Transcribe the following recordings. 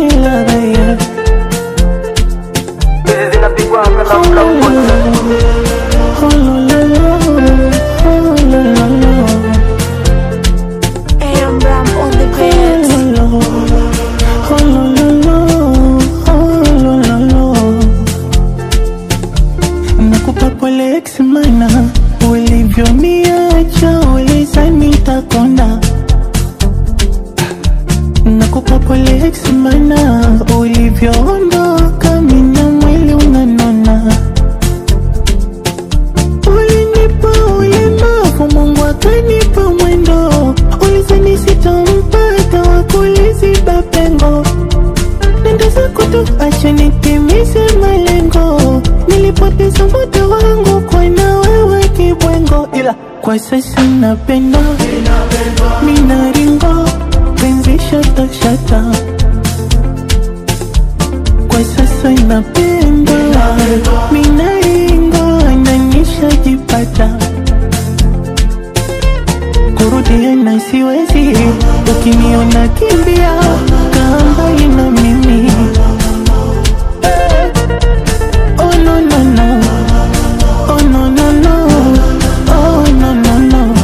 ni ladha ya Hizi zinapigwa hapa na mla mmoja. Oh, lo, lo, lo, oh, lo, lo, lo. AM Ram on the beat. Nakupa pole ex mana ulivyoniacha uliza nitakonda Nakupa pole ex mana ulivyoondoka mina mwili unanona Ulinipa ulemavu Mungu akanipa mwendo ulizani sitampata wakuliziba pengo nenda zako tu acha nitimize malengo nilipoteza muda wangu kwa na wewe kibwengo ila kwa sasa napenda minaringo penzi shata shata kwa sasa napenda minaringo nanishajipata kurudia na siwezi ukiniona kimbia kaa mbali na mimi oh no no no oh no no no oh no no no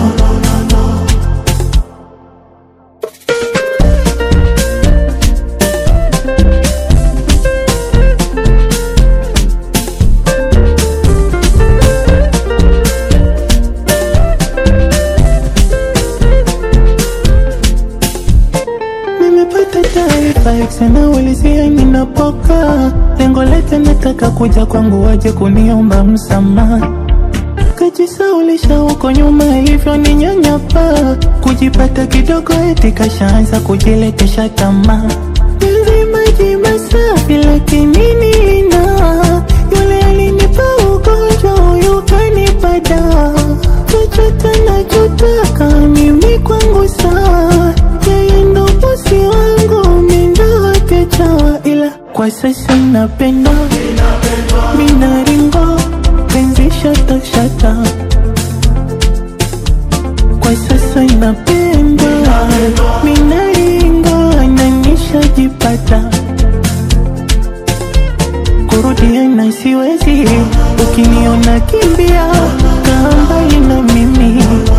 Nimepata taarifa sana ulizia ninapoka lengo lake nataka kuja kwangu waje kuniomba msamaha kajisaulisha huko nyuma hivyo ni nyanyapa kujipata kidogo eti kashaanza kujiletesha tamaa Penzi maji masafi lakini nina yule alinipa ugonjwa huyu kanipa dawa chochote nachotaka mimi kwangu sawa yeye ndo bosi wangu mindo wake chawa ila kwa sasa napenda minaringo penzi shata shata kwa sasa napenda minaringo nanishajipata kurudia na siwezi ukiniona kimbia kaa mbali na mimi